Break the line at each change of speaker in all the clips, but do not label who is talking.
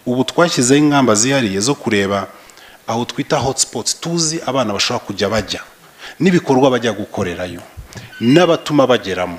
ubu twashyizeho ingamba zihariye zo kureba aho twita hotspots tuzi abana bashobora kujya bajya n'ibikorwa bajya gukorerayo n'abatuma bageramo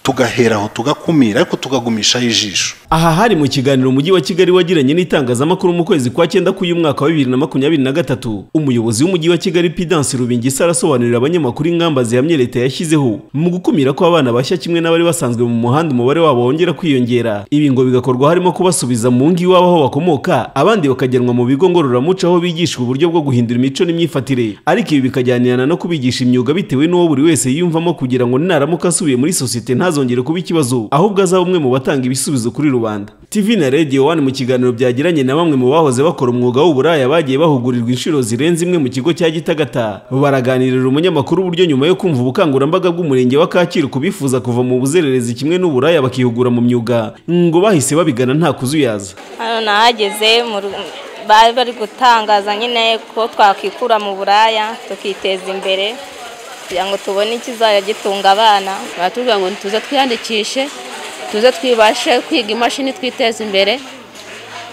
tugaheraho tugakumira ariko tukagumishaho ijisho
aha hari mu kiganiro umujyi wa kigali wagiranye n'itangazamakuru mu kwezi kwa cyenda k'uyu mwaka wa bibiri na makumyabiri na gatatu umuyobozi w'umujyi wa kigali pidansi rubingisa arasobanurira abanyamakuru ingamba zihamye leta yashyizeho mu gukumira ko abana bashya kimwe n'abari basanzwe mu muhanda umubare wabo wongera kwiyongera ibi ngo bigakorwa harimo kubasubiza mu ngo iwabo aho bakomoka abandi bakajyanwa mu bigo ngororamuco aho bigishwa uburyo bwo guhindura imico n'imyifatire ariko ibi bikajyanirana no kubigisha imyuga bitewe n'uwo buri wese yiyumvamo kugira ngo naramuka asubiye muri sosiyete ntazongere kuba ikibazo ahubwo azaba umwe mu batanga ibisubizo kuri rubanda tv na radio one mu kiganiro byagiranye na bamwe mu bahoze bakora umwuga w'uburaya bagiye bahugurirwa inshuro zirenze imwe mu kigo cya gitagata baraganirira umunyamakuru uburyo nyuma yo kumva ubukangurambaga bw'umurenge wa kacyiru ku bifuza kuva mu buzererezi kimwe n'uburaya bakihugura mu myuga ngo bahise babigana nta kuzuyaza
hano nahageze mu ru- bari bari gutangaza nyine ko twakwikura mu buraya tukiteza imbere kugira ngo tubone ikizajya gitunga abana
baratubwira ngo tuze twiyandikishe tuze twibashe kwiga imashini twiteze imbere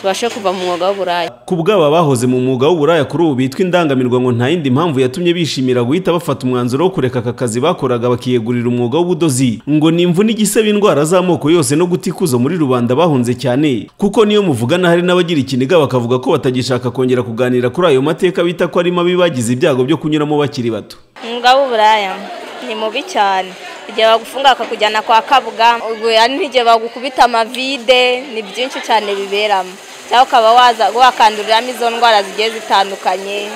tubashe kuva mu mwuga w'uburaya
ku bw'aba bahoze mu mwuga w'uburaya kuri ubu bitwa indangamirwa ngo nta yindi mpamvu yatumye bishimira guhita bafata umwanzuro wo kureka aka kazi bakoraga bakiyegurira umwuga w'ubudozi ngo ni imvune igisebe indwara z'amoko yose no gutikuza muri rubanda bahunze cyane kuko niyo muvugana hari n'abagira ikiniga bakavuga ko batagishaka kongera kuganira kuri ayo mateka bita ko ari mabi bagize ibyago byo kunyuramo bakiri bato
umwuga w'uburaya ni mubi cyane igihe bagufunga bakakujyana kwa kabuga ubwo hari n'igihe bagukubita amavide ni byinshi cyane biberamo cyangwa ukaba waza wakanduriramo izo ndwara zigiye zitandukanye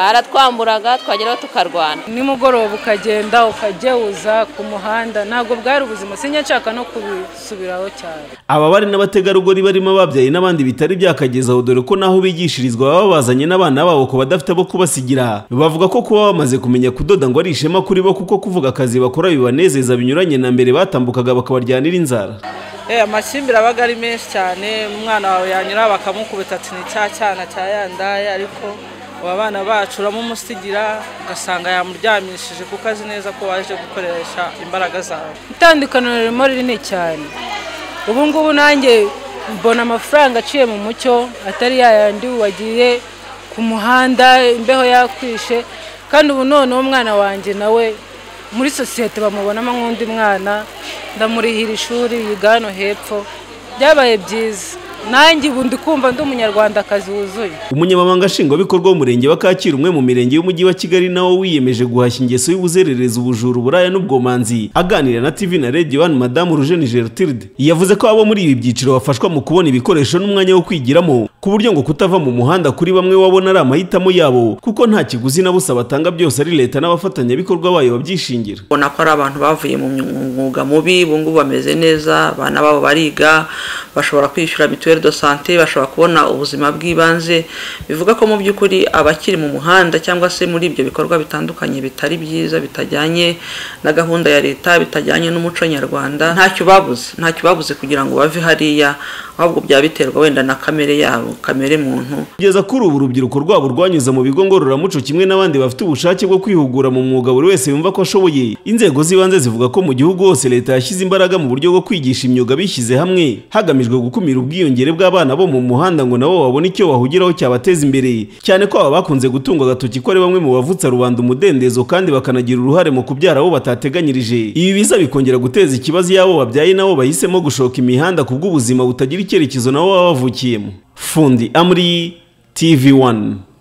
baratwamburaga twageraho tukarwana
nimugoroba ukagenda ukageuza ku muhanda ntabwo bwari ubuzima sinjya nshaka no kubisubiraho cyane
aba bari n'abategarugori barimo ababyaye n'abandi bitari byakagezaho dore ko naho bigishirizwa baba bazanye n'abana babo ku badafite abo kubasigira bavuga ko kuba bamaze kumenya kudoda ngo ari ishema kuri bo kuko kuvuga akazi bakora bibanezeza binyuranye na mbere batambukaga bakabaryanira inzara
amakimbire aba ari menshi cyane umwana wawe yanyura bakamukubita ati ni cya cyana cya yandaye ariko aba bana bacu uramumusigira ugasanga yamuryamishije kuko azi neza ko waje gukoresha imbaraga zawe itandukaniro ririmo rinini cyane ubu ngubu nanjye mbona amafaranga aciye mu mucyo atari yayandi wagiye ku muhanda imbeho yakwishe kandi ubu noneho umwana wanjye nawe muri sosiyete bamubonamo nk'undi mwana ndamurihira ishuri yiga hano hepfo byabaye byiza nanjye ubu ndi kumva ndi umunyarwandakazi wuzuye
umunyamabanga nshingwabikorwa w'umurenge wa kacyiru umwe mu mirenge y'umujyi wa kigali nawo wiyemeje guhashya ingeso y'ubuzererezi ubujura uburaya n'ubwomanzi aganira na tv na radio one madamu rujeni gertrude yavuze ko abo muri ibi byiciro bafashwa mu kubona ibikoresho n'umwanya wo kwigiramo ku buryo ngo kutava mu muhanda kuri bamwe wabona ari amahitamo yabo kuko nta kiguzi na busa batanga byose ari leta n'abafatanyabikorwa bayo babyishingira
ubona ko ari abantu bavuye mu mwuga mubi ubu ngubu bameze neza abana babo bariga bashobora kwishyura mituweli do sante bashobora kubona ubuzima bw'ibanze bivuga ko mu by'ukuri abakiri mu muhanda cyangwa se muri ibyo bikorwa bitandukanye bitari byiza bitajyanye na gahunda ya leta bitajyanye n'umuco nyarwanda ntacyo babuze ntacyo babuze kugira ngo bave hariya ahubwo byaba biterwa wenda na kamere yabo kamere muntu
kugeza kuri ubu urubyiruko rwabo rwanyuze mu bigo ngororamuco kimwe n'abandi bafite ubushake bwo kwihugura mu mwuga buri wese yumva ko ashoboye inzego z'ibanze zivuga ko mu gihugu hose leta yashyize imbaraga mu buryo bwo kwigisha imyuga bishyize hamwe hagamijwe gukumira ubwiyongere bw'abana bo mu muhanda ngo nabo babone icyo bahugiraho cyabateza imbere cyane ko aba bakunze gutungwa agatoki ko ari bamwe mu bavutsa rubanda umudendezo kandi bakanagira uruhare mu kubyara abo batateganyirije ibi biza bikongera guteza ikibazo iyo abo babyaye nabo bahisemo gushoka imihanda ku bw'ubuzima butagira icyerekezo nabo baba bavukiyemo fundi amri tv 1